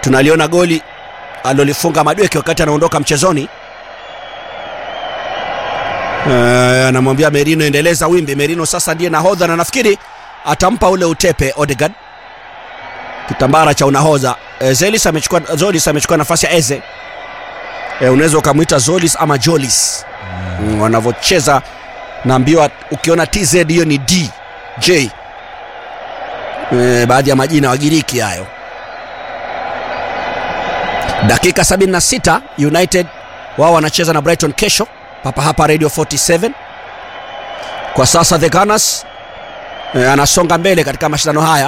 tunaliona goli alilolifunga Madweke wakati anaondoka mchezoni. Eh, anamwambia Merino endeleza wimbi. Merino sasa ndiye nahodha na nafikiri atampa ule utepe Odegaard, kitambara cha unahodha. Eh, Zelis amechukua Zolis amechukua nafasi ya Eze. Eh, unaweza ukamwita Zolis ama Jolis mm. wanavyocheza naambiwa ukiona TZ hiyo ni D J e, baadhi ya majina Wagiriki hayo. Dakika 76 United wao wanacheza na Brighton kesho papa hapa Radio 47. Kwa sasa the Gunners e, anasonga mbele katika mashindano haya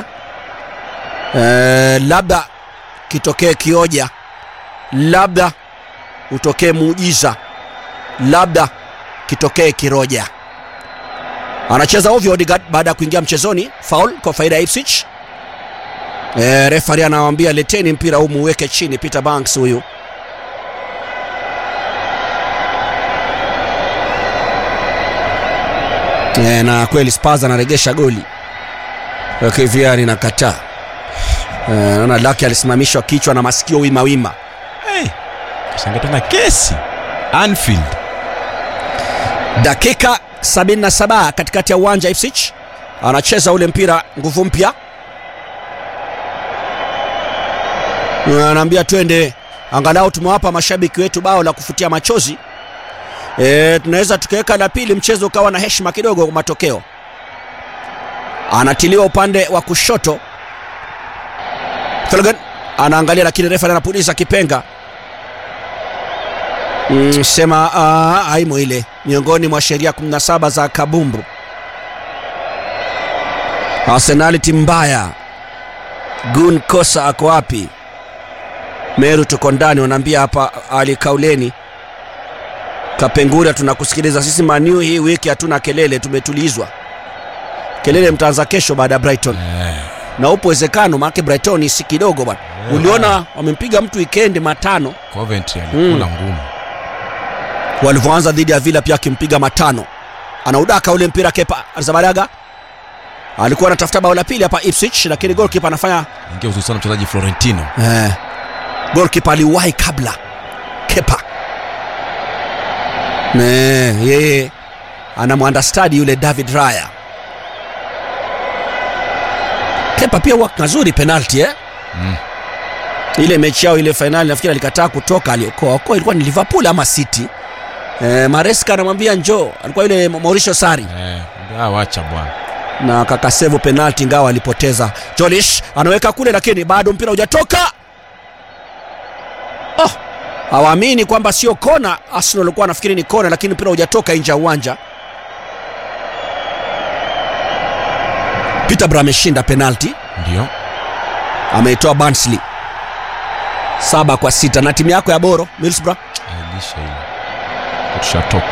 e, labda kitokee kioja, labda utokee muujiza, labda kitokee kiroja. Anacheza ovyo Odegaard baada ya kuingia mchezoni, foul kwa faida ya Ipswich. E, refari anawaambia leteni mpira huu muweke chini. Peter Banks huyu e, na kweli Spurs anaregesha goli KVR inakataa. E, naona Laki alisimamishwa kichwa na masikio wima wima. Hey, kashangaa tena kesi Anfield. Dakika 77 katikati ya uwanja Ipswich anacheza ule mpira nguvu mpya, anaambia twende, angalau tumewapa mashabiki wetu bao la kufutia machozi. E, tunaweza tukaweka la pili, mchezo ukawa na heshima kidogo kwa matokeo. Anatiliwa upande wa kushoto, Flanagan anaangalia, lakini refa anapuliza kipenga Mm, sema uh, aimo ile miongoni mwa sheria 17 za kabumbu. Arsenality mbaya. Gun Kosa ako wapi? Meru tuko ndani, wanaambia hapa Ali Kauleni Kapengura, tunakusikiliza sisi. Maniu hii wiki hatuna kelele, tumetulizwa. Kelele mtaanza kesho baada ya Brighton Eh, na upo uwezekano, maana Brighton si kidogo bwana. Uliona wamempiga mtu weekend matano Coventry alikula ngumu. walivyoanza dhidi ya Villa pia akimpiga matano. Anaudaka ule mpira Kepa Arrizabalaga alikuwa anatafuta bao la pili hapa Ipswich, lakini goalkeeper anafanya Ingia uzuri sana mchezaji Florentino. eh, goalkeeper aliwahi kabla Kepa ne yeye anamwandastadi yule David Raya. Kepa pia huwa kazuri penalty eh? Mm. ile mechi yao ile fainali nafikiri alikataa kutoka, aliokoa okoa, ilikuwa ni Liverpool ama City. E, Maresca anamwambia njoo, alikuwa yule Mauricio Sarri Eh, ah, wacha bwana. na kakasevu penalti, ingawa alipoteza. Jolish anaweka kule, lakini bado mpira hujatoka. Oh, hawaamini kwamba sio kona. Arsenal walikuwa wanafikiri ni kona, lakini mpira hujatoka nje ya uwanja. Peterborough ameshinda penalti, Ndio. ameitoa Barnsley saba kwa sita. Na timu yako ya Boro Middlesbrough Ailisha ile. Tushatoka.